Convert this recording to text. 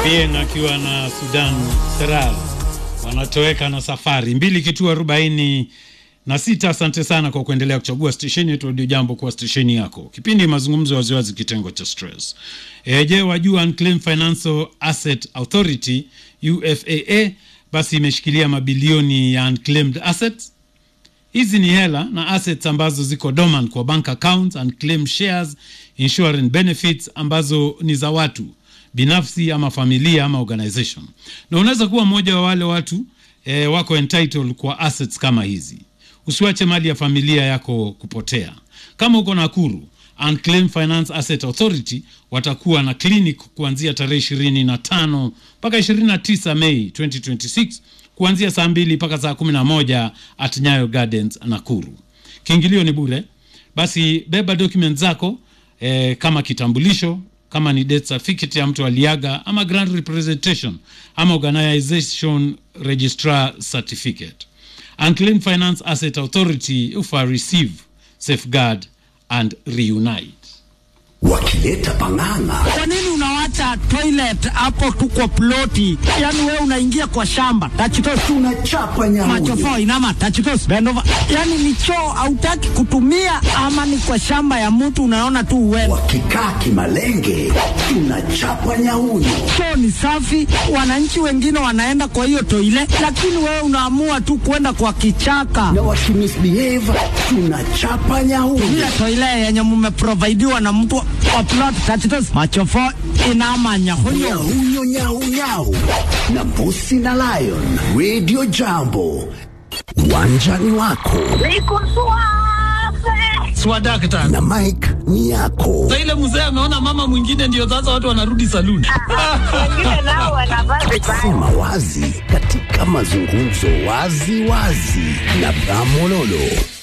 Bien akiwa na Sudan Seral wanatoweka na safari mbili kituo arobaini na sita. Asante sana kwa kuendelea kuchagua stesheni yetu Radio Jambo kuwa stesheni yako. Kipindi mazungumzo waziwazi, kitengo cha stress. E, je, wajua Unclaimed Financial Asset Authority UFAA basi imeshikilia mabilioni ya unclaimed assets. Hizi ni hela na assets ambazo ziko dormant kwa bank accounts, unclaimed shares, insurance benefits ambazo ni za watu binafsi ama familia ama organization, na unaweza kuwa mmoja wa wale watu e, wako entitled kwa assets kama hizi. Usiwache mali ya familia yako kupotea. Kama uko Nakuru, Unclaimed Finance Asset Authority watakuwa na clinic kuanzia tarehe ishirini na tano mpaka ishirini na tisa Mei 2026 kuanzia saa mbili mpaka saa kumi na moja at Nyayo Gardens Nakuru. Kiingilio ni bure. Basi beba document zako eh, kama kitambulisho kama ni death certificate ya mtu aliaga ama grant representation ama organization registrar certificate. Unclaimed Finance Asset Authority ufa receive, safeguard and reunite. wakileta pang'ang'a Kwa nini unawacha toilet hapo tu kwa ploti? Yaani wewe unaingia kwa shamba tachitos tunachapa nyamuyo machofo inama tachitos bend over. Yaani ni choo hautaki kutumia ama ni kwa shamba ya mtu unaona tu uende. wakikaa kimalenge tunachapa nyauyo Choo ni safi, wananchi wengine wanaenda kwa hiyo toilet, lakini wewe unaamua tu kwenda kwa kichaka. na wakimisbehave tunachapa nyauyo Ile toilet yenye mmeprovidiwa na mtu wa plot tachitos machofo inama nyahuyo. nyauyo nyaunyau na mbusi na lion radio jambo uwanjani wako Niko suave. Swadakta. na mike ni yako Sasa ile mzee ameona mama mwingine ndio sasa watu wanarudi saluni. Wengine nao wanavaa vibaya. sema wazi katika mazungumzo wazi wazi na bramololo